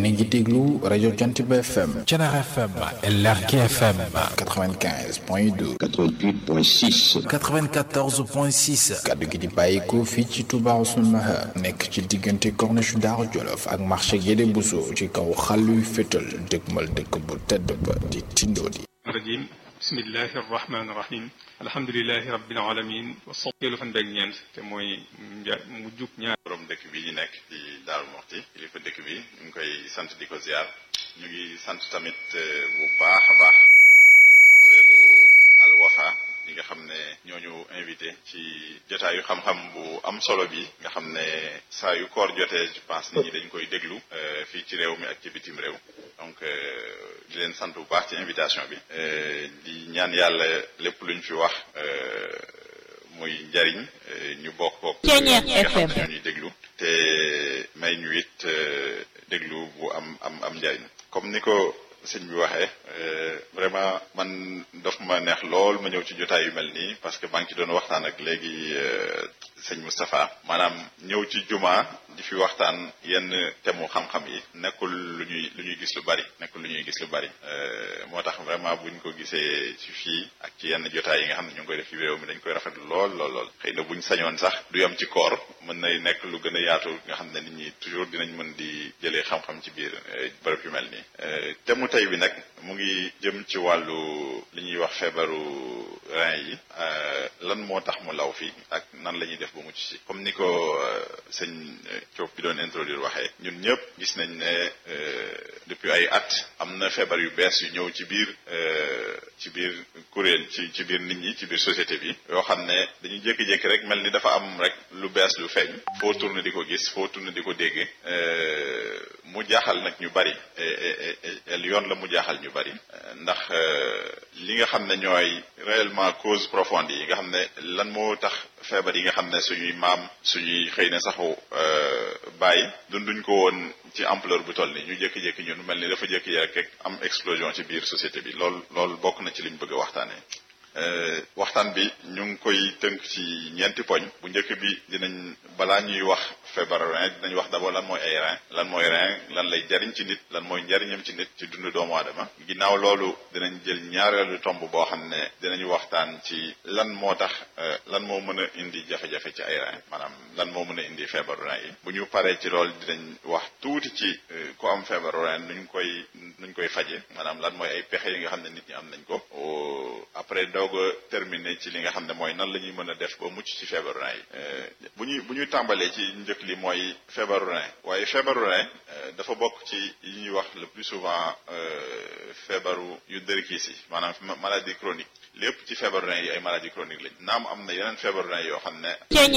yéen a ngi déglu rajo Jant bi FM Thiénaba FM LRK FM 95 point 2 88.6 94.6 kaddu gi di bàyyikoo fii ci Touba Ousmane Maha nekk ci diggante corniche Daaru Jolof ak marché Guédé Bousso ci kaw xàlluy fétal dëgmal dëkk bu tedd ba di Tindodi rajim bismillahi arrahmani irrahim alhamdulilahi rabbil alamin wasoteelu fan beeg ñeent te mooy nja mu jug ñaar borom dëkk bi ñu nekk ci Daaru Muxti kilifa dëkk bi ñu ngi koy sant di ko ziar ñu ngi sant tamit bu baax a baax kuréelu Al Wafa yi nga xam ne ñooñu invité ci jotaayu xam-xam bu am solo bi nga xam ne saa yu koor jotee je pense nit ñi dañ koy déglu fii ci réew mi ak ci bitim réew donc di leen sant bu baax ci invitation bi di ñaan yàlla lépp luñ fi wax muy njariñ ñu bokk ko nga xam ne ñuy déglu te may ñu it déglu bu am am am njariñ comme ni ko sëñ bi waxee vraiment man daf ma neex lool ma ñëw ci jotaay yu mel nii parce que maa ngi ci doon waxtaan ak léegi sëñ Moustapha maanaam ñëw ci juma di fi waxtaan yenn temu xam-xam yi nekkul lu ñuy lu ñuy gis lu bari nekkul lu ñuy gis lu bari moo tax vraiment buñ ko gisee ci fii ak ci yenn jotaay yi nga xam ne ñu ngi koy def ci réew mi dañ koy rafetlu lool lool lool xëy na buñ sañoon sax du yam ci koor mën na nekk lu gën a yaatu nga xam ne nit ñi toujours dinañ mën di jëlee xam-xam ci biir bërëb yu mel nii temu tey bi nag mu ngi jëm ci wàllu li ñuy wax feebaru rein yi lan moo tax mu law fii ak nan la ñuy def ba mucc ci comme ni ko sëñ Diop bi doon introduire waxee ñun ñëpp gis nañ ne depuis ay at am na feebar yu bees yu ñëw ci biir ci biir kuréel ci ci biir nit ñi ci biir société bi yoo xam ne dañuy jékki-jékki rek mel ni dafa am rek lu bees lu feeñ foo tourné di ko gis foo tourné di ko dégg mu jaaxal nag ñu bari yoon la mu jaaxal ñu bari ndax li nga xam ne ñooy réellement cause profonde yi nga xam ne lan moo tax feebar yi nga xam ne suñuy maam suñuy xëy na saxu bàyyi dunduñ ko woon ci ampleur bu toll ni ñu jékki-jékki ñun mel ni dafa jékki-jékki rek am explosion ci biir société bi lool loolu bokk na ci liñ bëgg a waxtaanee. waxtaan bi ñu ngi koy tënk ci ñeenti poñ bu njëkk bi dinañ balaa ñuy wax feebaru rein dinañ wax d'abord lan mooy ay rein lan mooy rein lan lay jariñ ci nit lan mooy njariñam ci nit ci dundu doomu aadama ginnaaw loolu dinañ jël ñaareelu tomb boo xam ne dinañu waxtaan ci lan moo tax lan moo mën a indi jafe-jafe ci ay rein maanaam lan moo mën a indi feebaru rein yi bu ñu paree ci loolu dinañ wax tuuti ci ku am feebaru rein nuñ koy nuñ koy faje maanaam lan mooy ay pexe yi nga xam ne nit ñi am nañ ko après doog a terminé ci li nga xam ne mooy nan la ñuy mën a def ba mucc ci feebaru rein yi bu ñuy bu ñuy tàmbalee ci njëkk li mooy feebaru rein waaye feebaru rein dafa bokk ci yi ñuy wax le plus souvent feebaru yu dërkiis yi maanaam maladie chronique lépp ci feebaru rein yi ay maladie chronique lañ naam am na yeneen feebaru rein yoo xam ne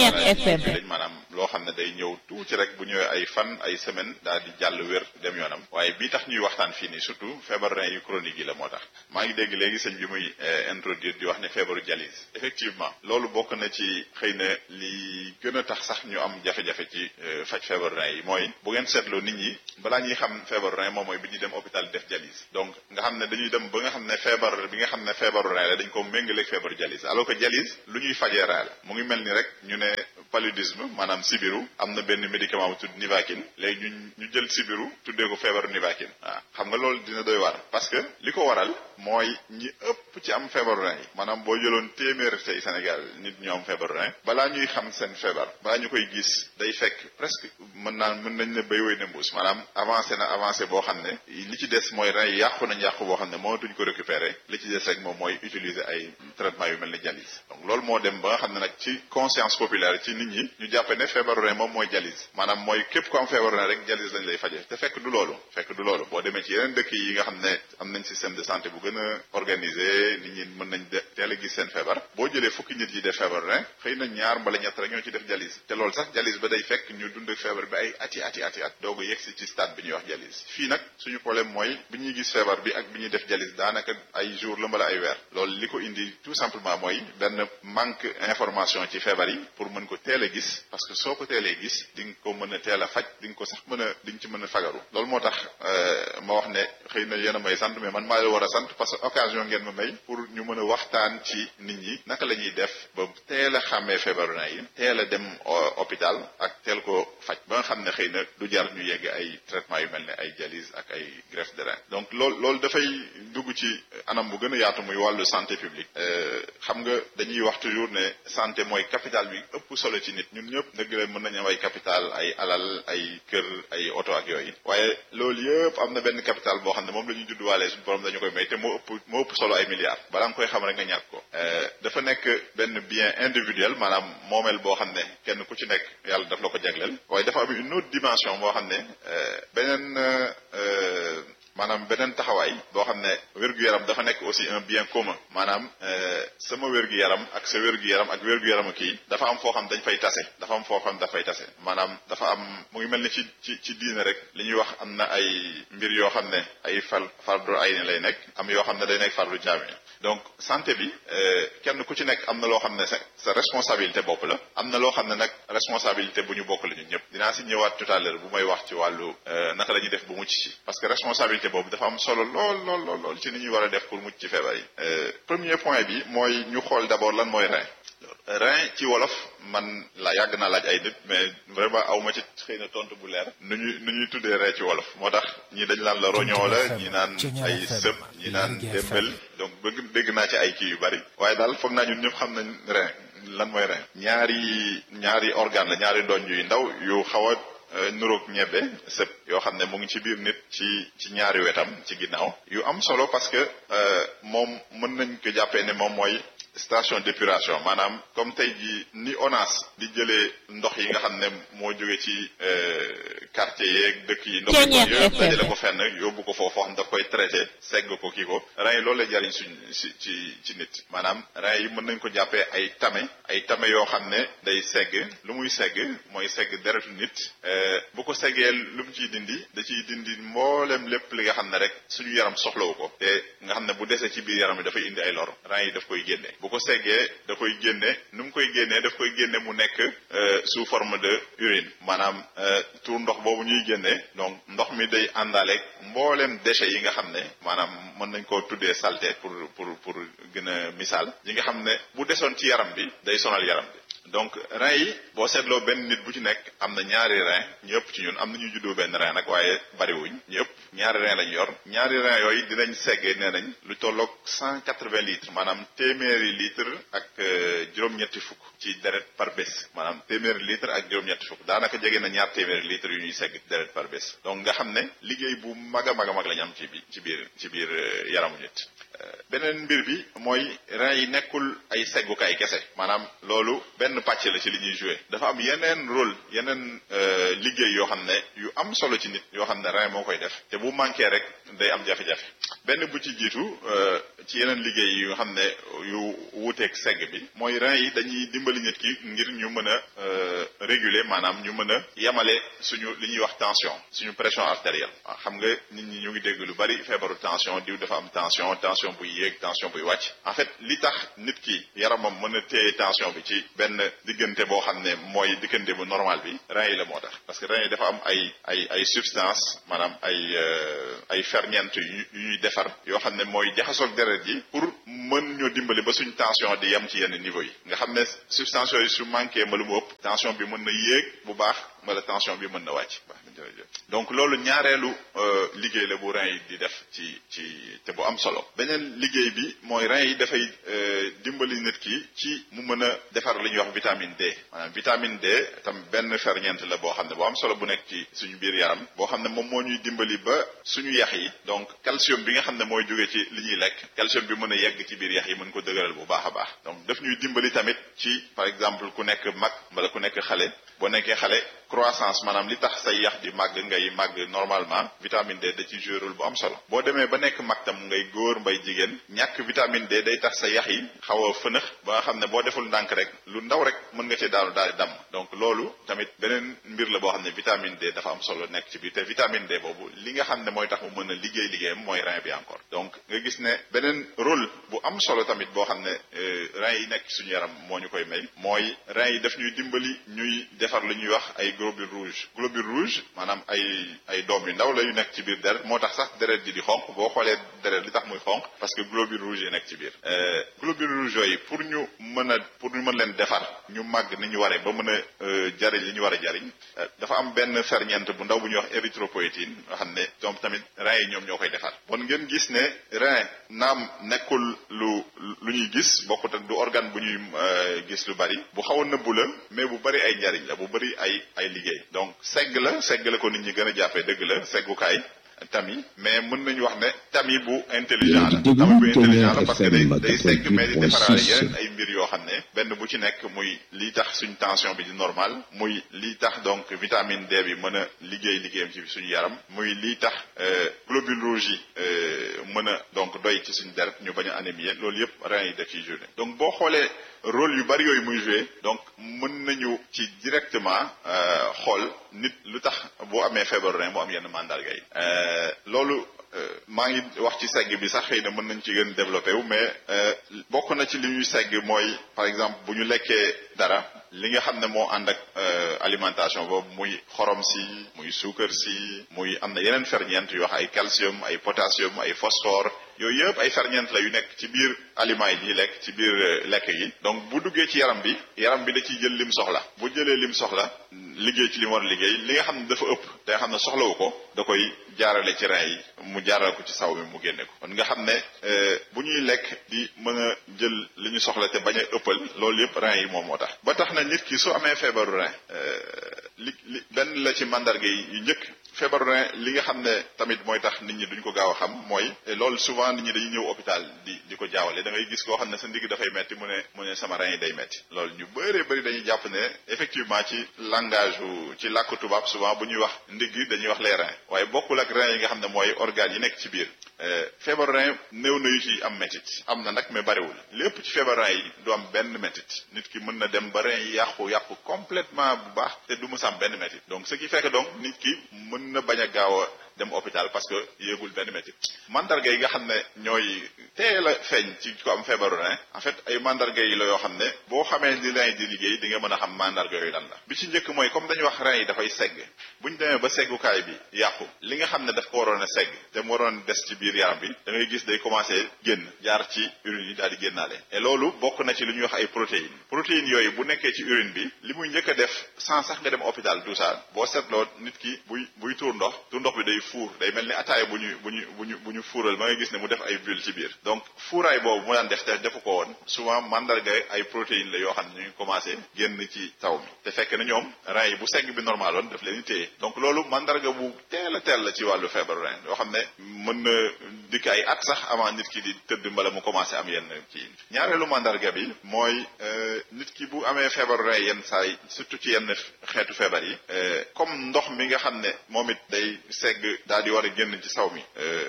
lañ maanaam loo xam ne day ñëw tuuti rek bu ñëwee ay fan ay semaine daal di jàll wér dem yoonam waaye bii tax ñuy waxtaan fii nii surtout feebaru rein yu chronique yi la moo tax maa ngi dégg léegi sëñ bi muy introduire di wax ne feebaru dialyse effectivement loolu bokk na ci xëy na li gën a tax sax ñu am jafe-jafe ci faj feebaru rein yi mooy bu ngeen seetloo nit ñi balaa ñuy xam feebaru rein moom mooy bi ñuy dem hôpital def dialyse donc nga xam ne dañuy dem ba nga xam ne feebar bi nga xam ne feebaru rein la dañ ko méngaleeg feebaru dialyse alors que dialyse lu ñuy fajee rein la mu ngi mel ni rek ñu ne paludisme maanaam sibiru am na benn médicament bu tudd Nivaquine léegi ñu ñu jël sibiru tuddee ko feebaru Nivaquine waaw xam nga loolu dina doy war parce que li ko waral mooy ñi ëpp ci am feebaru rein yi maanaam boo jëloon téeméer tey Sénégal nit ñu am feebaru rein balaa ñuy xam seen feebar balaa ñu koy gis day fekk presque mën naa mën nañ ne béy woy ne mbuus maanaam avancé na avancé boo xam ne li ci des mooy rein yi yàqu nañ yàqu boo xam ne mënatuñ ko récupérer li ci des rek moom mooy utiliser ay traitement yu mel ni dialyse donc loolu moo dem ba nga xam ne nag ci conscience populaire ci nit ñi ñu jàppe ne feebaru rein moom mooy dialyse maanaam mooy képp ko am feebaru rein rek dialyse lañ lay faje te fekk du loolu fekk du loolu boo demee ci yeneen dëkk yi nga xam ne am nañ système de santé bu gën a organisé nit ñi mën nañ teel a gis seen feebar boo jëlee fukki nit yi def feebaru rein xëy na ñaar mbala ñett rek ñoo ci def dialyse te loolu sax dialyse ba day fekk ñu dund ak feebar bi ay ati ati ati at doog a yegsi ci stade bi ñuy wax dialyse fii nag suñu problème mooy bi ñuy gis feebar bi ak bi ñuy def dialyse daanaka ay jour la mbala ay weer loolu li ko indi tout simplement mooy benn manque information ci feebar yi pour mën ko teel a gis parce que soo ko teelee gis di nga ko mën a teel a faj di nga ko sax mën a di nga ci mën a fagaru loolu moo tax ma wax ne xëy na yéen a may sant mais man maa la war a sant parce que occasion ngeen ma may pour ñu mën a waxtaan ci nit ñi naka la ñuy def ba teel a xàmmee feebaru rein yi teel a dem hôpital ak teel ko faj ba nga xam ne xëy na du jar ñu yegg ay traitement yu mel ne ay dialyse ak ay greffe de rein donc loolu loolu dafay dugg ci anam bu gën a yaatu muy wàllu santé publique xam nga dañuy wax toujours ne santé mooy capital bi ëpp solo ci nit ñun ñëpp dëgg la mën nañu am ay capital ay alal ay kër ay oto ak yooyu waaye loolu yëpp am na benn capital boo xam ne moom la ñuy judduwaalee suñu borom dañu koy may te moo ëpp moo ëpp solo ay milliards balaa nga koy xam rek nga ñàkk ko dafa nekk benn bien individuel maanaam moomeel boo xam ne kenn ku ci nekk yàlla daf la ko jagleel waaye dafa am une autre dimension boo xam ne beneen maanaam beneen taxawaay boo xam ne wér-gu-yaram dafa nekk aussi un bien commun maanaam sama wér-gu-yaram ak sa wér-gu-yaram ak wér-gu-yaram kii dafa am foo xam dañ fay tase dafa am foo xam dafay tase maanaam dafa am mu ngi mel ni ci ci ci diine rek li ñuy wax am na ay mbir yoo xam ne ay fal fardu ay ni lay nekk am yoo xam ne day nekk fardu jaami donc santé bi kenn ku ci nekk am na loo xam ne sa sa responsabilité bopp la am na loo xam ne nag responsabilité bu ñu bokk la ñun ñëpp dinaa si ñëwaat tout à l'heure bu may wax ci wàllu naka la ñuy def bu mucc ci parce que responsabilité boobu dafa am solo lool lool lool lool ci ni ñuy war a def pour mucc ci feebar yi premier point bi mooy ñu xool d'abord lan mooy rein rein ci wolof man la yàgg naa laaj ay nit mais vraiment aw ma ci xëy na tontu bu leer nu ñuy nu ñuy tuddee rein ci wolof moo tax ñii dañ naan la roñoo la ñi naan ay sëb ñi naan démbel donc bëgg dégg naa ci ay kii yu bari waaye daal foog naa ñun ñëpp xam nañ rein lan mooy rein ñaari ñaari organe la ñaari doñ yu ndaw yu xaw a nuroog ñebe sëb yoo xam ne mu ngi ci biir nit ci ci ñaari wetam ci ginnaaw yu am solo parce que moom mën nañ ko jàppee ne moom mooy station d'épuration maanaam comme tey ji ni ONAS di jëlee ndox yi nga xam ne moo jóge ci quartier yeeg dëkk yi ndox yi yëpp dajale ko fenn yóbbu ko foofu xam daf koy traité segg ko kii ko rein yi loolu lay jariñ suñ si ci ci nit maanaam rein yi mën nañ ko jàppee ay tame ay tame yoo xam ne day segg lu muy segg mooy segg deretu nit bu ko seggee lu mu ciy dindi da ciy dindi mboolem lépp li nga xam ne rek suñu yaram soxlawu ko te nga xam ne bu desee ci biir yaram bi dafay indi ay lor rein yi daf koy génne bu ko seggee da koy génne nu mu koy génnee daf koy génne mu nekk sous forme de urine maanaam tuur ndox boobu ñuy génnee donc ndox mi day àndaaleeg mbooleem déchets yi nga xam ne maanaam mën nañ koo tuddee saleté pour pour pour gën a misaal yi nga xam ne bu desoon ci yaram bi day sonal yaram bi donc rein yi boo seetloo benn nit bu ci nekk am na ñaari rein ñëpp ci ñun am na ñu juddoo benn rein nag waaye bariwuñ ñëpp ñaari rein lañ yor ñaari rein yooyu dinañ seggee nee nañ lu tolloog cent quatre-vingts litres maanaam téeméeri litre ak juróom-ñetti fukk ci deret par bés maanaam téeméeri litre ak juróom-ñetti fukk daanaka jege na ñaar téeméeri litres yu ñuy segg deret par bés donc nga xam ne liggéey bu mag a mag a mag lañ am ci bi ci biir ci biir yaramu nit beneen mbir bi mooy rein yi nekkul ay seggukaay kese maanaam loolu benn pàcc la ci li ñuy joué dafa am yeneen rôle yeneen liggéey yoo xam ne yu am solo ci nit yoo xam ne rein moo koy def te bu manqué rek day am jafe-jafe benn bu ci jiitu ci yeneen liggéey yu nga xam ne yu wuuteeg segg bi mooy rein yi dañuy dimbali nit ki ngir ñu mën a réguler maanaam ñu mën a yemale suñu li ñuy wax tension suñu pression artérielle waaw xam nga nit ñi ñu ngi dégg lu bari feebaru tension diw dafa am tension tension buy yéeg tension buy wàcc en fait li tax nit ki yaramam mën a téye tension bi ci benn diggante boo xam ne mooy diggante bu normal bi rein yi la moo tax parce que rein yi dafa am ay ay ay substance maanaam ay ay ferñeent yu ñuy defar yoo xam ne mooy jaxasoog deret ji pour mën ñoo dimbali ba suñ tension di yem ci yenn niveau yi nga xam ne substance yooyu su manqué ma lu mu ëpp tension bi mën na yéeg bu baax wala tension bi mën na wàcc baax na jërëjëf donc loolu ñaareelu liggéey la bu rein yi di def ci ci te bu am solo beneen liggéey bi mooy rein yi dafay dimbali nit ki ci mu mën a defar li ñuy wax vitamine D maanaam vitamine D tam benn ferñeent la boo xam ne bu am solo bu nekk ci suñu biir yaram boo xam ne moom moo ñuy dimbali ba suñu yax yi donc calcium bi nga xam ne mooy jóge ci li ñuy lekk calcium bi mën a yegg ci biir yax yi mën ko dëgëral bu baax a baax donc daf ñuy dimbali tamit ci par exemple ku nekk mag wala ku nekk xale boo nekkee xale croissance maanaam li tax say yax di màgg ngay màgg normalement vitamine D da ci joué rôle bu am solo boo demee ba nekk mag tam ngay góor mbay jigéen ñàkk vitamine D day tax sa yax yi xaw a fënax ba nga xam ne boo deful ndànk rek lu ndaw rek mën nga cee daanu daal di damm donc loolu tamit beneen mbir la boo xam ne vitamine D dafa am solo nekk ci biir te vitamine D boobu li nga xam ne mooy tax mu mën a liggéey liggéeyam mooy rein bi encore donc nga gis ne beneen rôle bu am solo tamit boo xam ne rein yi nekk suñu yaram moo ñu koy may mooy rein yi daf ñuy dimbali ñuy defar lu ñuy wax ay globules rouges globules rouges maanaam ay ay doom yu ndaw la yu nekk ci biir deret moo tax sax deret ji di xonq boo xoolee deret li tax muy xonq parce que globules rouges yi nekk ci biir globules rouges yooyu pour ñu mën a pour ñu mën leen defar ñu màgg ni ñu waree ba mën a jariñ li ñu war a jariñ dafa am benn ferñeent bu ndaw bu ñuy wax érythropoïétine nga xam ne ñoom tamit rein yi ñoom ñoo koy defar bon ngeen gis ne rein naam nekkul lu lu ñuy gis bokkut ak du organe bu ñuy gis lu bari bu xaw a nëbbu la mais bu bari ay njariñ la bu bari ay ay liggéey donc segg la segg la ko nit ñi gën a jàppee dëgg la seggukaay tami mais mën nañu wax ne tami bu intelligent la tami bu intelligent la parce que day day segg mais di defaraale yeneen ay mbir yoo xam ne benn bu ci nekk muy lii tax suñ tension bi di normal muy lii tax donc vitamine D bi mën a liggéey liggéeyam ci suñu yaram muy lii tax globules rouges yi mën a donc doy ci suñu deret ñu bañ a anémie loolu yëpp rein yi def ciy joué donc boo xoolee rôle yu bari yooyu muy joué donc mën nañu ci directement xool nit lu tax boo amee feebaru rein mu am yenn mandarga yi loolu maa ngi wax ci segg bi sax xëy na mën nañ ci gën développé wu mais bokk na ci li ñuy segg mooy par exemple bu ñu lekkee dara li nga xam ne moo ànd ak alimentation boobu muy xorom si muy suukar si muy am na yeneen ferñeent yu wax ay calcium ay potassium ay phosphore yooyu yëpp ay ferñeent la yu nekk ci biir aliments yi ñuy lekk ci biir lekk yi donc bu duggee ci yaram bi yaram bi da ciy jël lim soxla bu jëlee lim soxla liggéey ci li mu war a liggéey li nga xam ne dafa ëpp da nga xam ne soxlawu ko da koy jaarale ci rein yi mu jaarale ko ci saw mi mu génne ko kon nga xam ne bu ñuy lekk di mën a jël li ñu soxla te bañ a ëppal loolu yëpp rein yi moom moo tax ba tax na nit ki su amee feebaru rein li li benn la ci mandarga yi yu njëkk feebaru rein li nga xam ne tamit mooy tax nit ñi duñ ko gaaw a xam mooy loolu souvent nit ñi dañuy ñëw hôpital di di ko jaawale da ngay gis koo xam ne sa ndigg dafay metti mu ne mu ne sama rein yi day metti loolu ñu bëree bëri dañuy jàpp ne effectivement ci langage ci làkku tubaab souvent bu ñuy wax ndigg dañuy wax les reins waaye bokkul ak rein yi nga xam ne mooy organes yi nekk ci biir feebaru rein néew na yu ci am métit am na nag mais bariwul lépp ci feebaru rein yi du am benn métit nit ki mën na dem ba rein yi yàqu yàqu complètement bu baax te du mu sam benn métit donc ce qui fait que donc nit ki mën na bañ a gaaw a dem hôpital parce que yéegul benn métit mandarga yi nga xam ne ñooy teel a feeñ ci ko am feebaru rein en fait ay mandarga yi la yoo xam ne boo xamee ni rein yi di liggéey di nga mën a xam mandarga yooyu lan la bi ci njëkk mooy comme dañuy wax rein yi dafay segg bu ñu demee ba seggukaay bi yàqu li nga xam ne daf ko waroon a segg te mu waroon des ci biir yaram bi da ngay gis day commencé génn jaar ci urine yi daal di génnaale et loolu bokk na ci lu ñuy wax ay protéines protéines yooyu bu nekkee ci urine bi li muy njëkk a def sans sax nga dem hôpital tout ça boo seetloo nit ki buy buy tuur ndox tuur ndox bi day fuur day mel ni ataaya bu ñu bu ñu bu ñu bu ñu fuural ba nga gis ne mu def ay bulles ci biir donc fuuraay boobu mu daan def te defu ko woon souvent mandarga ay protéines la yoo xam ne ñu ngi commencé génn ci taw mi te fekk na ñoom rein yi bu segg bi normal woon daf leen di téye donc loolu mandarga bu teel a teel la ci wàllu feebaru rein yoo xam ne mën na dikk ay at sax avant nit ki di tëdd mbala mu commencé am yenn kii ñaareelu mandarga bi mooy nit ki bu amee feebaru rein yenn saa yi surtout ci yenn xeetu feebar yi comme ndox mi nga xam ne moom it day segg daal di war a génn ci saw mi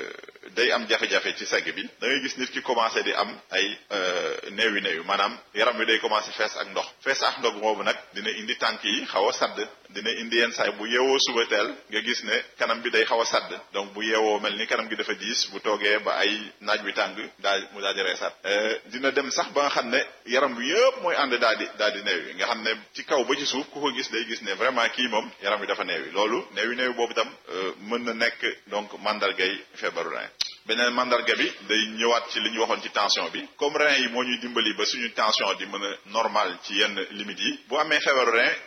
day am jafe-jafe ci segg bi da ngay gis nit ki commencé di am ay néewi néewi maanaam yaram bi day commencé fees ak ndox fees ak ndox boobu nag dina indi tànk yi xaw a sadd dina indi yenn saay bu yeewoo suba teel nga gis ne kanam bi day xaw a sadd donc bu yeewoo mel ni kanam gi dafa diis bu toogee ba ay naaj bi tàng daal mu daal di reesat dina dem sax ba nga xam ne yaram bi yëpp mooy ànd daal di daal di néewi nga xam ne ci kaw ba ci suuf ku ko gis day gis ne vraiment kii moom yaram bi dafa néewi loolu néewi néewi boobu tam mën na nekk donc mandargay feebaru rein beneen mandarga bi day ñëwaat ci li ñu waxoon ci tension bi comme rein yi moo ñuy dimbali ba suñu tension di mën a normal ci yenn limites yi bu amee feebaru rein